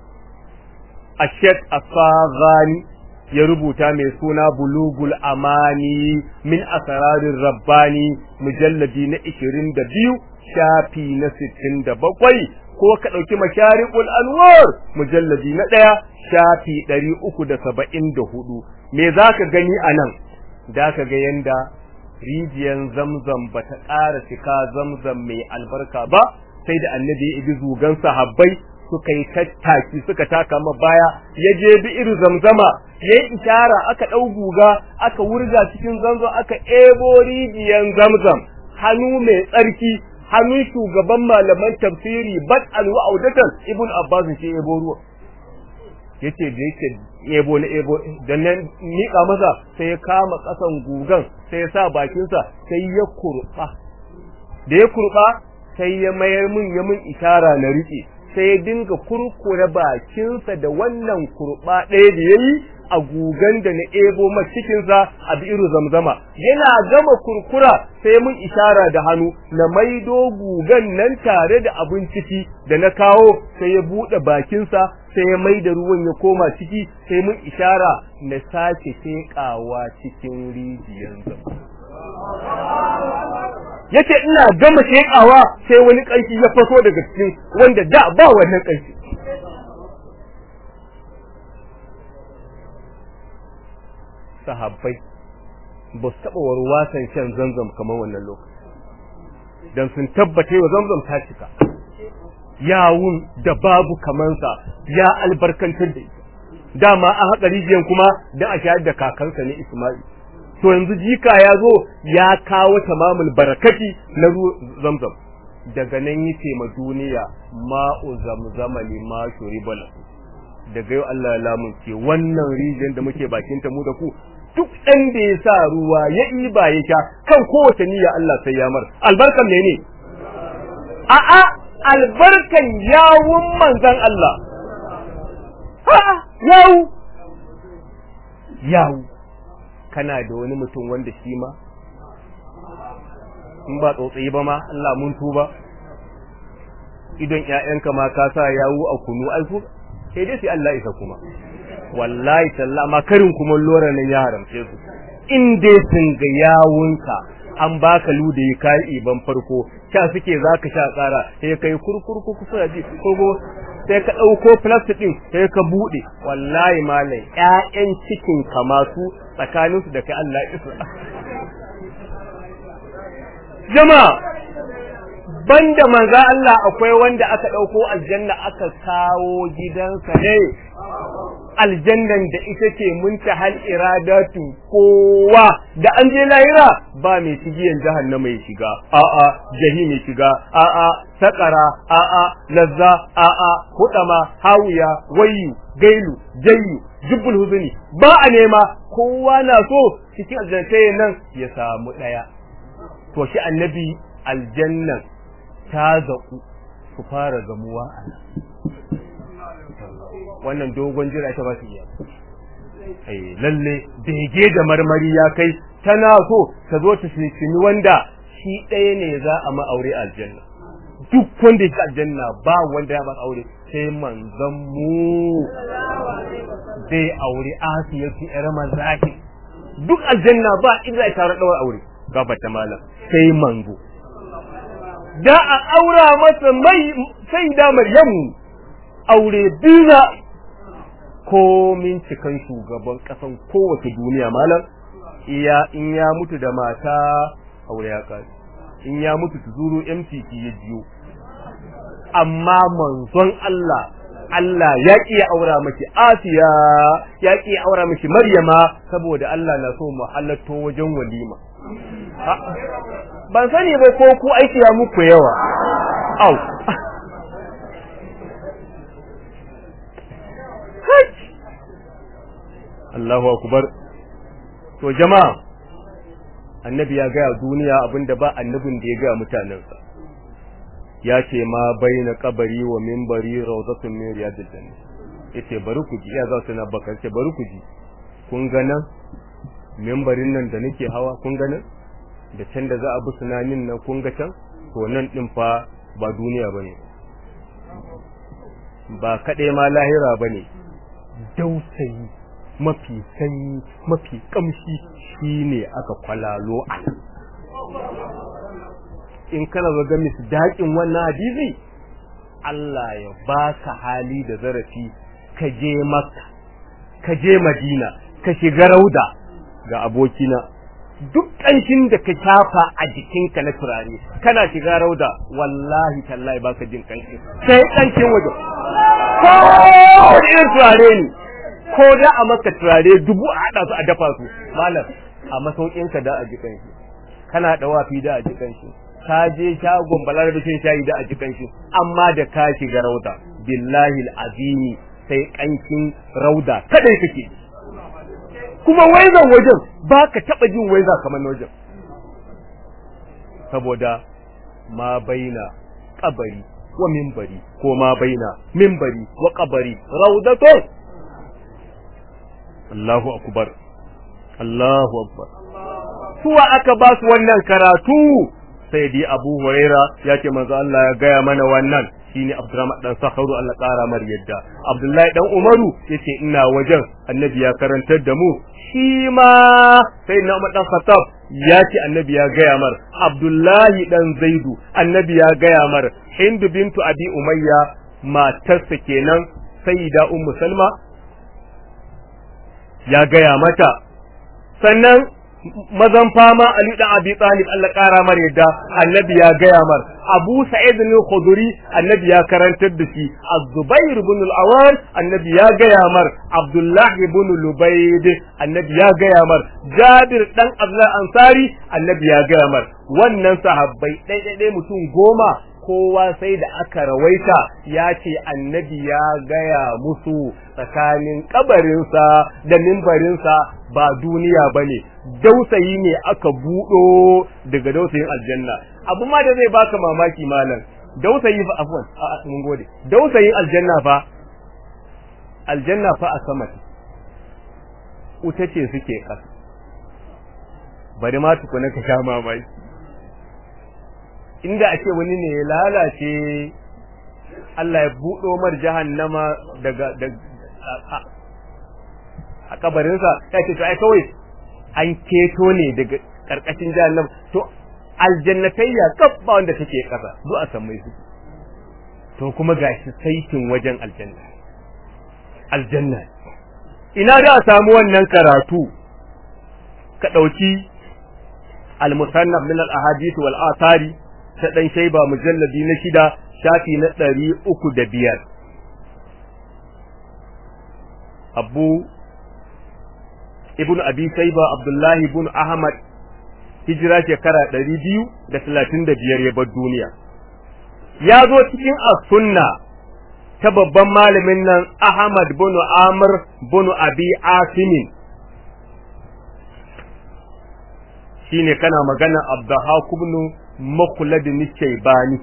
ashek asagani ya rubuta mai suna bulugul amani min asararin rabbani mujalladi na ishirin da biyu shafi na sittin da bakwai ko ka ɗauki masharikul anwar mujalladi na ɗaya shafi ɗari uku da saba'in da hudu me za ka gani a nan da ka ga yanda rijiyan zamzam ba ta ƙara cika zamzam mai albarka ba sai da annabi ya ibi zugan sahabbai suka yi tattaki suka taka ma baya ya je bi irin zamzama ya yi ishara aka ɗau guga aka wurga cikin zamzam aka ebo rijiyan zamzam hannu mai tsarki hannun shugaban malaman tafsiri bad alwa audatan ibn abbas ce ebo ruwa yace da yake ebo na ebo dan nan mika masa sai ya kama kasan gugan sai ya sa bakinsa sai ya kurba da ya kurba sai ya mayar mun ya mun ishara na rike sai ya dinga kurkure bakinsa da wannan kurba ɗaya da yayi a gugan da na ebo ma cikinsa a bi'iru zamzama yana gama kurkura sai mun ishara da hannu na maido gugan nan tare da abin ciki da na kawo sai ya buɗe bakinsa sai ya maida ruwan ya koma ciki sai mun ishara na sake sheƙawa cikin rijiyar zama yace ina gama sheƙawa sai wani ƙanshi ya faso daga cikin wanda da ba wannan ƙanshi sahabbai ba su taɓa warwasan shan zamzam kamar wannan lokaci don sun tabbata wa zamzam ta cika yawun da babu kamansa ya albarkantar da ita dama a haƙa rijiyan kuma da a shayar da kakansa ne Ismail to yanzu jika ya zo ya kawo tamamul barakati na zamzam daga nan yace ma duniya ma'u zamzama lima shuribala daga yau Allah ya lamunce wannan rijiyar da muke bakin ta mu da ku duk ɗan da ya sa ruwa ya ba ya sha kan kowace niyya Allah sai ya mar albarkan ne a'a albarkan yawun manzan Allah a'a yawu yawu kana da wani mutum wanda shi ma in ba tsotsayi ba ma Allah mun tuba idan ƴaƴanka ma ka sa yawu a kunu ai sai dai sai Allah isa kuma wallahi talla ma karin kuma lora nan ya haramce su in dai sun ga yawunka an baka lude ka iban farko sha suke zaka sha tsara sai kai kurkurku kusa ji kogo sai ka dauko plastic din sai ka bude wallahi malai ƴaƴan cikin ka masu tsakanin su da kai Allah isa jama'a banda manzo Allah akwai wanda aka dauko aljanna aka kawo gidansa ne aljannan da ita ce muntahal iradatu kowa da an je lahira ba mai cigiyan jahannama ya shiga a'a jahim ya shiga a'a sakara a'a lazza a'a hudama hawiya wayu gailu jayyu jubbul huzuni ba a nema kowa na so cikin aljannatai nan ya samu daya to shi annabi aljannan ta zaku su fara gamuwa a wannan dogon jira ta ba su iya ai lalle bege da marmari ya kai tana so ta zo ta shikini wanda shi ɗaya ne za a ma'aure aljanna duk wanda yake aljanna ba wanda ya ba aure sai manzon mu zai aure asiyatu yar mazaki duk aljanna ba inda ya tare dawar aure gaba ta malam sai manzo da a aura masa mai sai da maryamu aure biza komin cikan shugaban kasan kowace duniya malam iya in ya mutu da mata aure ya kai in ya mutu tuzuru MTT ya jiyo amma manzon Allah Allah ya ki ya aura miki Asiya ya ki ya aura miki Maryama saboda Allah na so mu halatto wajen walima ban sani ba ko ku aiki ya muku yawa au Allahu akbar to jama'a annabi ya gaya duniya abinda ba annabin da ya gaya mutanensa ya ce ma baina kabari wa minbari rawzatun min riyadil jannah yace bari ku ji ya za su na bakar ce bari ku ji kun ga nan minbarin nan da nake hawa kun ga nan da can da za a bi sunanin nan kun ga can to nan din fa ba duniya bane ba kaɗai ma lahira bane dausayi mafi sanyi mafi kamshi shine aka kwalalo a in kana ga misdaƙin wannan hadisi Allah ya baka hali da zarafi ka je Makka ka je Madina ka shiga Rauda ga abokina duk ƙanshin da ka shafa a jikinka na turare kana shiga Rauda wallahi tallahi baka jin ƙanshin sai ƙanshin waje ko irin turare ne ko da a maka turare dubu a haɗa su a dafa su malam a masaukinka da a jikan shi kana da wafi da a jikan shi ka je shagon balarabe shin shayi da a jikan shi amma da ka shiga rauda billahi azimi sai kankin rauda kadai kake kuma waizan wajen ba ka taɓa jin waiza kamar wajen saboda ma baina kabari wa mimbari ko ma baina mimbari wa kabari raudatun Allahu akbar Allahu akbar suwa aka ba su wannan karatu sai dai Abu Huraira ya ce manzo Allah ya gaya mana wannan shine Abdurrahman dan Sakharu Allah kara mar yadda Abdullahi dan Umaru yace ina wajen Annabi ya karantar da mu shi ma sai na Umar dan Khattab ya ce Annabi ya gaya mar Abdullahi dan Zaidu Annabi ya gaya mar Hindu bintu Abi Umayya matarsa kenan Sayyida Ummu Salma ya gaya mata sannan mazan fama Ali dan Abi Talib Allah kara mar yadda annabi ya gaya mar Abu Sa'id al-Khudri annabi ya karantar da shi Az-Zubair ibn al-Awwam annabi ya gaya mar Abdullah ibn Lubayd annabi ya gaya mar Jabir dan Abdullah Ansari annabi ya gaya mar wannan sahabbai dai dai mutum goma kowa sai da aka rawaita ya ce annabi ya gaya musu tsakanin kabarinsa da mimbarinsa ba duniya ba ne dausayi ne aka buɗo daga dausayin aljanna abu ma da zai baka mamaki malam dausayi fa afwan a mun gode dausayin aljanna fa aljanna fa a sama wuta ce suke ƙasa bari ma tukuna ka sha mamaki inda ake wani ne ya lalace Allah ya buɗo mar jahannama daga a kabarinsa ya ce to ai kawai an keto ne daga karkashin jahannam to aljannatayya kaf ba wanda take kasa zo a san mai su to kuma gashi saitin wajen aljanna aljanna ina da a samu wannan karatu ka dauki al-musannaf min al-ahadith wal athari ta dan shayba mujalladi na shida shafi na ɗari uku da biyar abu ibn abi shayba abdullahi ibn ahmad hijira shekara ɗari biyu da talatin da biyar ya bar duniya ya zo cikin as-sunna ta babban malamin nan ahmad bin amr bin abi asimin shine kana magana abdahak ibn makhlad nishaybani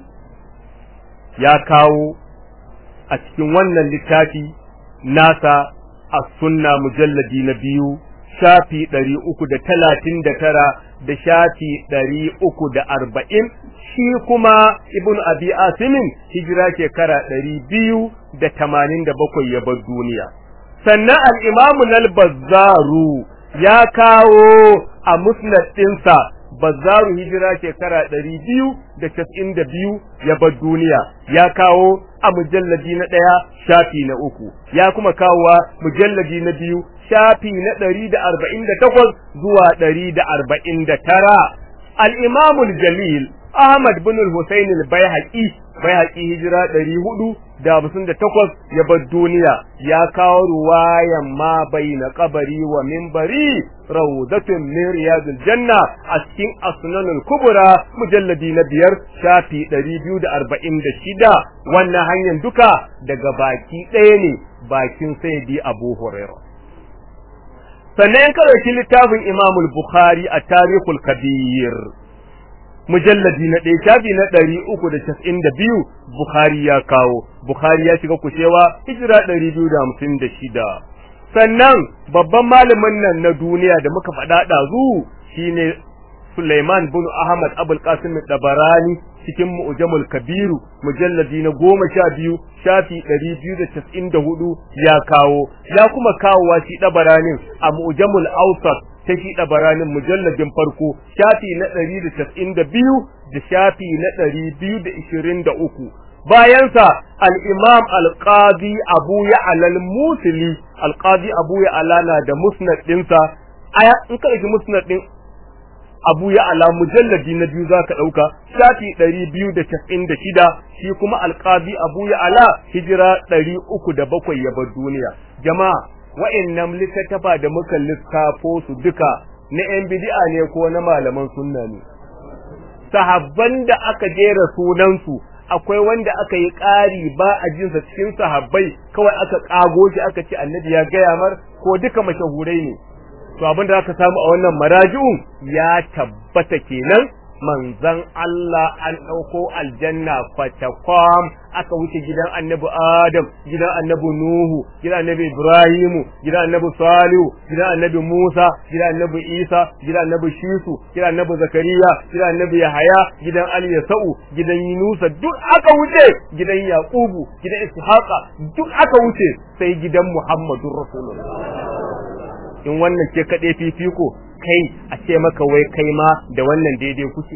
ya kawo a cikin wannan littafi nasa as-sunna mujalladi na biyu shafi ɗari uku da talatin da tara da shafi ɗari uku da arba'in shi kuma ibn abi asimin hijira shekara ɗari biyu da tamanin da bakwai ya bar duniya sannan al'imamu nal-bazzaru ya kawo a musnad ɗinsa bazzaru hijira shekara ɗari biyu da casa'in da biyu ya bar duniya ya kawo a mujalladi na ɗaya shafi na uku ya kuma kawowa mujalladi na biyu shafi na ɗari da arba'in da takwas zuwa ɗari da arba'in da tara al'imamul jalil Ahmad bin Hussein al-Baihaqi Baihaqi hijira ɗari hudu da hamsin da takwas ya bar duniya ya kawo ruwayan ma baina kabari wa minbari rawdatun min riyadil janna a cikin asnanul kubra mujalladi na biyar shafi ɗari biyu da arba'in da shida wannan hanyar duka daga baki ɗaya ne bakin sayyidi Abu Hurairah sannan ka ɗauki littafin Imamul Bukhari a Tarihul Kabir mujalladi na ɗaya shafi na ɗari uku da casa'in da biyu Bukhari ya kawo Bukhari ya shiga kushewa hijira ɗari biyu da hamsin da shida sannan babban malamin nan na duniya da muka faɗa ɗazu shine Sulaiman bin Ahmad Abul Qasim Dabarani cikin Mu'jamul Kabiru mujalladi na goma sha biyu shafi ɗari biyu da casa'in da hudu ya kawo ya kuma kawowa shi Dabaranin a Mu'jamul Awsat ta shi ɗabaranin mujalladin farko shafi na ɗari da casa'in da biyu da shafi na ɗari biyu da ishirin da uku bayansa al'imam alƙadi abu ya alal musuli alƙadi abu ya alana da musnad ɗinsa aya in ka ɗauki musnad ɗin abu ya ala mujalladi na biyu za ka ɗauka shafi ɗari biyu da casa'in da shida shi kuma alƙadi abu ya ala hijira ɗari uku da bakwai ya bar duniya jama'a wa'annan littattafa da muka lissafo su duka na ‘yan bidi'a ne ko na malaman sunna ne. Sahabban da aka jera sunansu akwai wanda aka yi ƙari ba a jinsa cikin sahabbai kawai aka ƙago shi aka ce annabi ya gaya mar ko duka mashahurai ne. To abin da aka samu a wannan maraji'un ya tabbata kenan manzan Allah an ɗauko aljanna kwatakwam aka wuce gidan annabi Adam, gidan annabi Nuhu, gidan annabi Ibrahimu, gidan annabi Salihu, gidan annabi Musa, gidan annabi Isa, gidan annabi Shisu, gidan annabi Zakariya, gidan annabi Yahaya, gidan Ali Yasa'u, gidan Yunusa duk aka wuce, gidan Yaqubu, gidan Ishaqa duk aka wuce sai gidan Muhammadur Rasulullah. In wannan ke kaɗai fifiko, kai a ce maka wai kai ma da wannan daidai kuke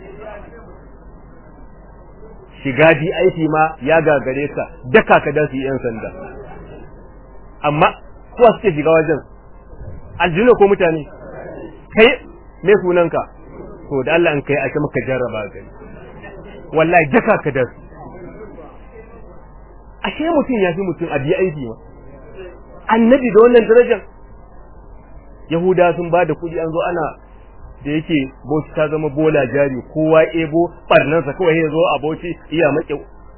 shiga aiki ma ya gagare ka daka ka da su yan sanda amma kuwa suke shiga wajen aljina ko mutane kai me sunanka to da Allah in kai a ce maka jarraba gani wallahi daka ka da su ashe mutum ya fi mutum a biya aiki ma annabi da wannan darajar Yahuda sun ba da kuɗi an zo ana da yake bauchi ta zama bola jari kowa ebo barnansa kawai ya zo a bauchi iya maƙe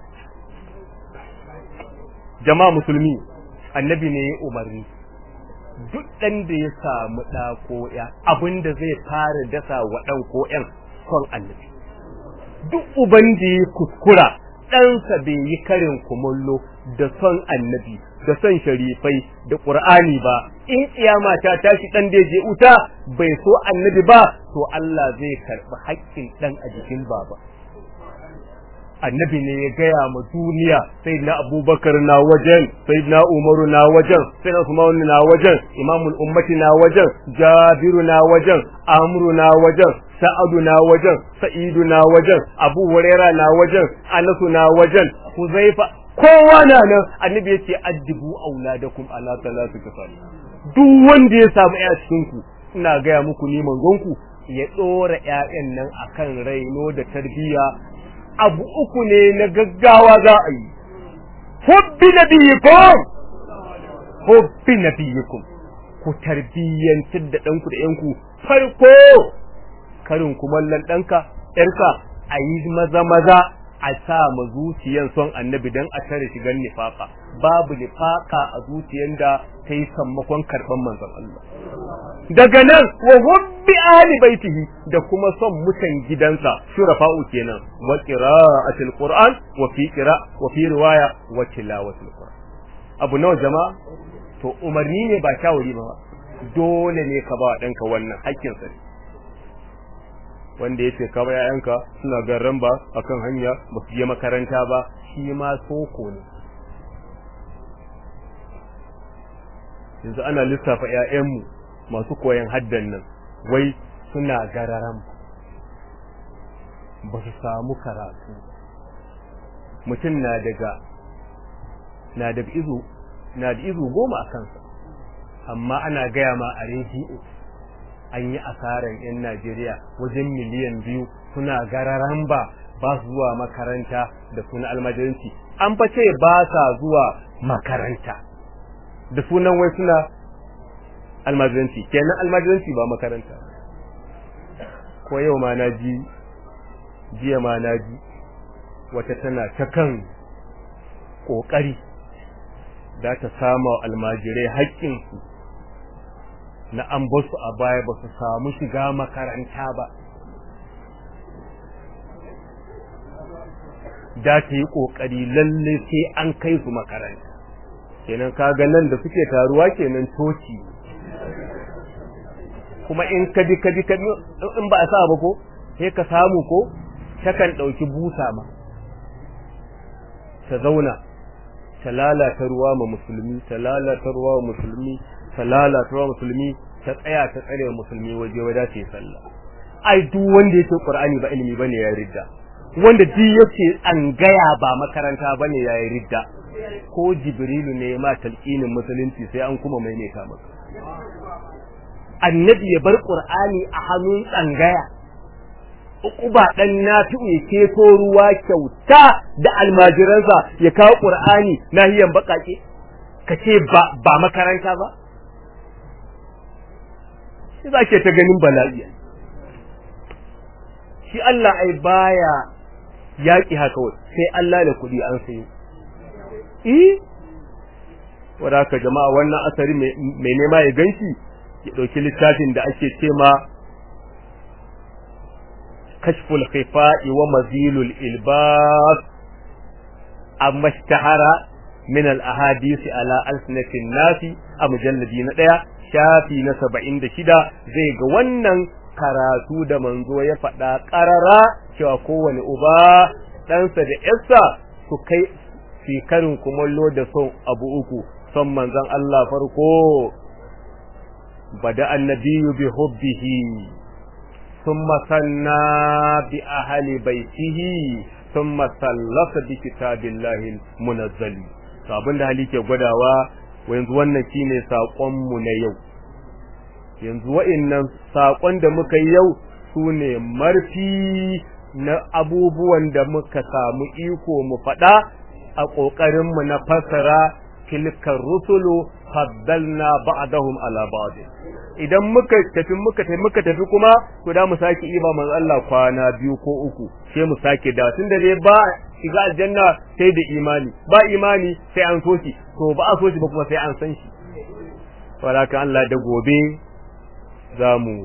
jama'a musulmi annabi ne ya umarni duk ɗan da ya samu ɗa ko ya abin da zai fara dasa wa ɗan ko ƴan son annabi duk uban da ya kuskura ɗansa bai yi karin kumallo da son annabi da son sharifai da ƙur'ani ba in kiyama ta tashi ɗan da je uta bai so annabi ba to Allah zai karɓi haƙƙin ɗan a jikin baba annabi ne ya gaya ma duniya sai na abubakar na wajen sai na umaru na wajen sai na usman na wajen imamul ummati na wajen jabiru na wajen amru na wajen sa'adu na wajen sa'idu na wajen abu huraira na wajen anasu na wajen huzaifa kowa na nan annabi ya ce addibu auladakum ala salatu kafar duk wanda ya samu ya cikin ku ina gaya muku ni manzon ku ya dora ƴaƴan nan akan raino da tarbiyya abu uku ne na gaggawa za a yi hubbi nabiyikum hubbi nabiyikum ku tarbiyyantar da ɗanku da ƴanku farko karin kumallon ɗanka ƴarka a yi maza maza a sa ma zuciyan son annabi dan a tare shigan nifaka babu nifaka a zuciyan da ta yi sammakon karɓar manzon Allah daga nan wa hubbi ali baitihi da kuma son mutan gidansa shurafa'u kenan wa qira'atil qur'an wa fi qira wa fi riwaya wa tilawatil qur'an abu nawa jama'a to umarni ne ba shawari ba dole ne ka ba danka wannan hakkin sa wanda yace ka ba yayanka suna garran ba akan hanya ba su je makaranta ba shi ma soko ne yanzu ana lissafa 'ya'yanmu masu koyan haddan nan wai suna gararan ba su samu karatu mutum na daga na daga izu na da izu goma a kansa amma ana gaya ma a rediyo an yi asaran 'yan Najeriya wajen miliyan biyu suna gararan ba ba su zuwa makaranta da suna almajiranci an fa ce ba sa zuwa makaranta da sunan wai suna almajiranci kenan almajiranci ba makaranta ko yau ma na ji jiya ma na ji wata tana ta kan ƙoƙari za ta sama almajirai haƙƙinsu na an basu a baya ba su samu shiga makaranta ba da ta yi ƙoƙari lalle sai an kai su makaranta kenan kaga nan da suke taruwa kenan toci kuma in ka bi ka bi ka in ba a sa ba ko sai ka samu ko takan ɗauki busa ma ta zauna ta lalata ruwa ma musulmi ta lalata ruwa ma musulmi ta lalata ruwa musulmi ta tsaya ta tsare musulmi waje wada ta yi sallah ai duk wanda yake qur'ani ba ilimi bane ya ridda wanda duk yake an gaya ba makaranta bane ya yi ridda ko jibrilu ne ma talqinin musulunci sai an kuma maimaita maka annabi ya bar qur'ani a hannun tsangaya uquba dan nafi'u ya keto ruwa kyauta da almajiransa ya kawo qur'ani nahiyan bakake kace ba ba makaranta ba shi zake ta ganin bala'i shi Allah ai baya yaki haka sai Allah da kudi an sayo eh wadaka jama'a wannan asari mai nema ya ganshi ya dauki littafin da ake cema kashful khifa'i wa mazilul ilbas amma ishtahara min al ahadith ala alsinatin nasi a mujalladi na daya shafi na 76 zai ga wannan karatu da manzo ya faɗa ƙarara cewa kowane uba ɗansa da ƴarsa su kai karin kumallo da son abu uku son manzon Allah farko bada annabiyu bi hubbihi thumma sanna bi ahli baitihi thumma sallasa bi kitabillahi munazzali to abinda hali ke gwadawa yanzu wannan shine sakon mu na yau yanzu wa'annan sakon da muka yi yau sune marfi na abubuwan da muka samu iko mu faɗa a ƙoƙarin mu na fasara tilkar rusulu faddalna ba'dahum ala ba'd idan muka tafi muka tafi muka tafi kuma to da mu saki iba manzo Allah kwana biyu ko uku sai mu sake da tunda dai ba shiga aljanna sai da imani ba imani sai an so shi to ba a so shi ba kuma sai an san shi waraka Allah da gobe zamu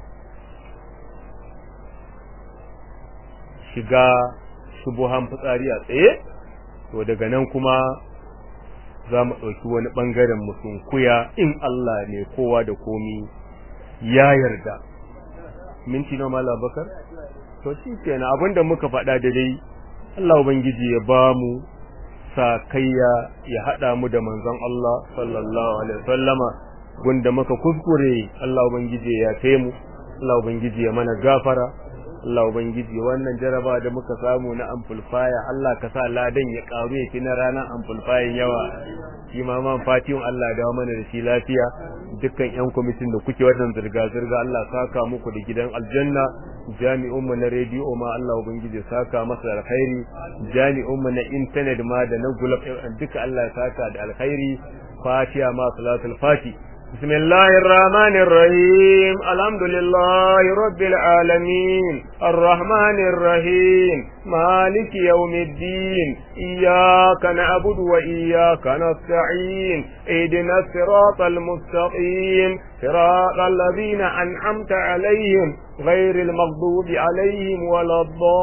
shiga shubuhan fitsari a tsaye to daga nan kuma za mu ɗauki wani ɓangaren musunkuya in Allah ne kowa da komi ya yarda minti na mala bakar to shi kenan abinda muka faɗa da dai Allah ubangiji ya ba mu sakayya ya hada mu da manzon Allah sallallahu alaihi wasallama gunda muka kuskure Allah ubangiji ya kai mu Allah ubangiji ya mana gafara Allah ubangiji wannan jaraba da muka samu na amplifier Allah ka sa ladan ya karu ya fi na ranar amplifier yawa shi ma man fatihun Allah da mana da shi lafiya dukkan yan kwamitin da kuke wannan zirga zirga Allah saka muku da gidan aljanna jami'un mu na rediyo ma Allah ubangiji saka masa alkhairi jami'un mu na internet ma da na gulab duka Allah ya saka da alkhairi fatiha ma salatul fati بسم الله الرحمن الرحيم الحمد لله رب العالمين الرحمن الرحيم مالك يوم الدين إياك نعبد وإياك نستعين اهدنا الصراط المستقيم صراط الذين أنعمت عليهم غير المغضوب عليهم ولا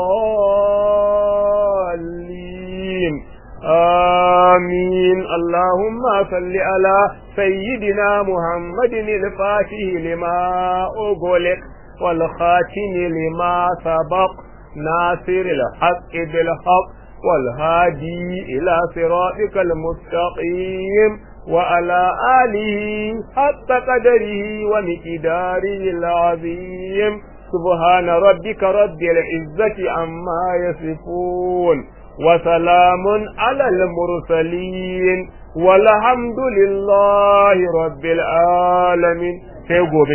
الضالين آمين اللهم صل على سيدنا محمد الفاتح لما أغلق والخاتم لما سبق ناصر الحق بالحق والهادي إلى صراطك المستقيم وعلى آله حق قدره ومقداره العظيم سبحان ربك رب العزة عما يصفون وسلام على المرسلين والحمد لله رب العالمين